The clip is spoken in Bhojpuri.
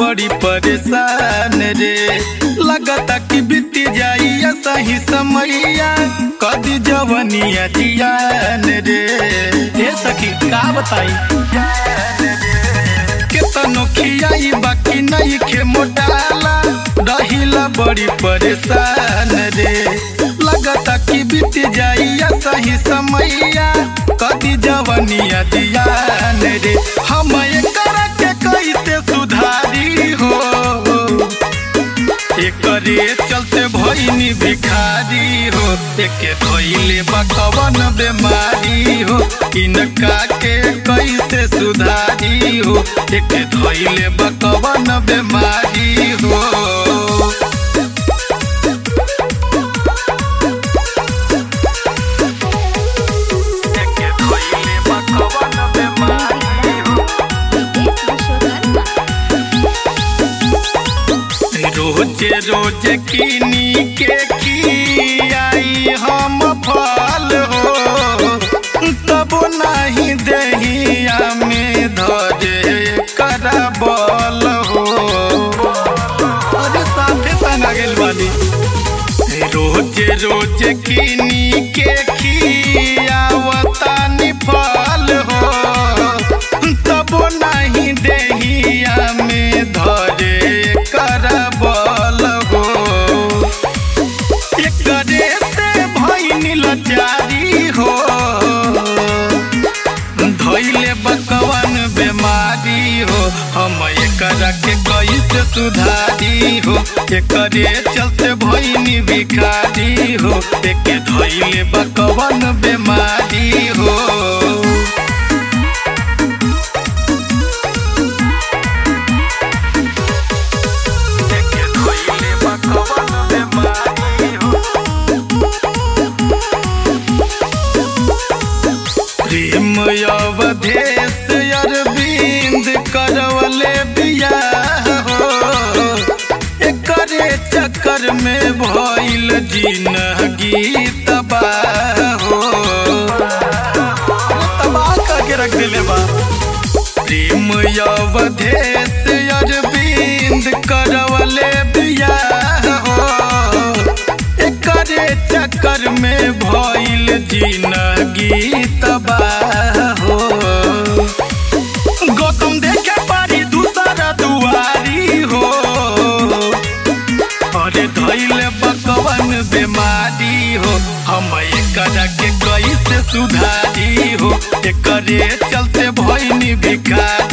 बड़ी परेशान रे लगता कि बीत जाई सही समैया कदी जवनिया जियान रे ए सखी का बताई केतनो खियाई बाकी नहीं खे मोटाला रहिला बड़ी परेशान रे लगता कि बीत जाई सही समैया कदी जवनिया जियान रे हम एकरा के कैसे सुधारी हो एकरे चलते भइनी भिखारी हो एके धइले बकवन बेमारी हो इनका के कैसे सुधारी हो एके धइले बकवन बेमारी हो एके धइले बकवन बेमारी हो रोजे रोजे किनी के खियाई हम फल हो तब नहीं दहिया में धरे करबल हो अरे साथे तना गेल बानी रोजे रोजे किनी के खियावता फल हो तब नहीं दहिया में धरे करबल हो एकरे से भइनी लचारी हो धइले बकवन बेमारी हो हम एकरा के कैसे सुधारी हो एकरे चलते भइनी भिखारी हो एके धइले बकवन बेमारी हो एके धइले बकवन बेमारी हो प्रेम अवधेश अरविंद करवले बियाह हो एकरे चक्कर में भइल जिंदगी तबाह हो तबाह करके रख दिले बा प्रेम अवधेश अरविंद करवले बियाह हो एकरे चक्कर में भइल जिंदगी तबाह हो गौतम देखे पारी दूसरा दुआरी हो अरे धइल बकवन बेमारी हो हम एकरा के कैसे सुधारी हो एकरे चलते भइनी भिखारी